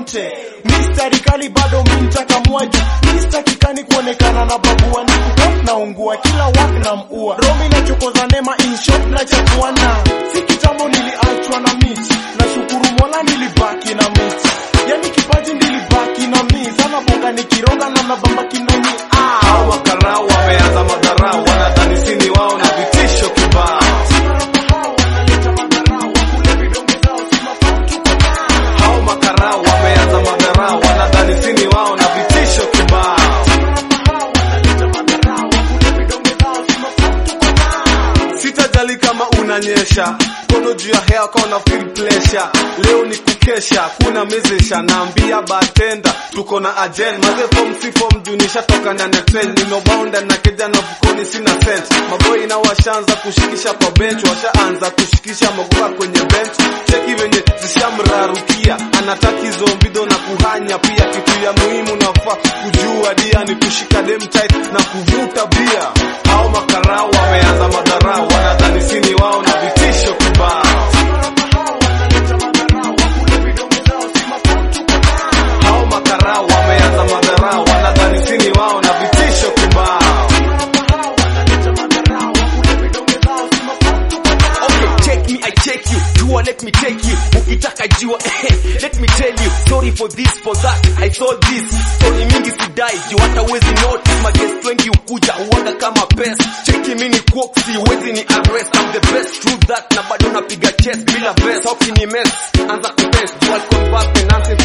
konte mistari kali bado mintakamwaju mistakikani kuonekana na babua ni kutop na ungua kila wak na mua romi na chokoza nema inshot na chakuana si kitambo niliachwa na miti na shukuru mola nilibaki na miti yani kipaji nilibaki na mi sana bonga nikironga na mabamba kinoni ah. Hao makarau wameanza madharau, wanadhani sini wao na vitisho kibao. Hao makarau wameanza madharau, wanadhani sini wao na vitisho kibao. Sitajali kama unanyesha kono juu ya hea kona feel pleasure. Leo ni kukesha, kuna mezesha, naambia batenda tuko na agenda maze form si form juu nishatoka ndani ya trend, nino bounda na keja na fukoni sina cent. Maboi na washaanza kushikisha kwa bench, washaanza kushikisha magoka kwenye bench. Cheki venye zishamrarukia, anataka hizo mbido na kuhanya pia. Kitu ya muhimu nafaa kujua dia ni kushika dem tight na kuvuta bia. Hao makarau wameanza madharau, wanadhani sini wao na vitisho kibao. Hao makarau wameanza madharau, wanadhani sini wao na vitisho kibao. Okay, check me, I check you. Jua, let me take you. Ukitaka jua, let me tell you. Sorry for this, for that. I thought this. Story mingi sidai, juu hata wezi notice. Magest wengi ukuja, uwaga kama pest. Cheki mini quote, si wezi ni arrest. I'm the best, true that. Na bado napiga chest bila vest. Hoki ni mess, anza kutest. Dual convert, nonsense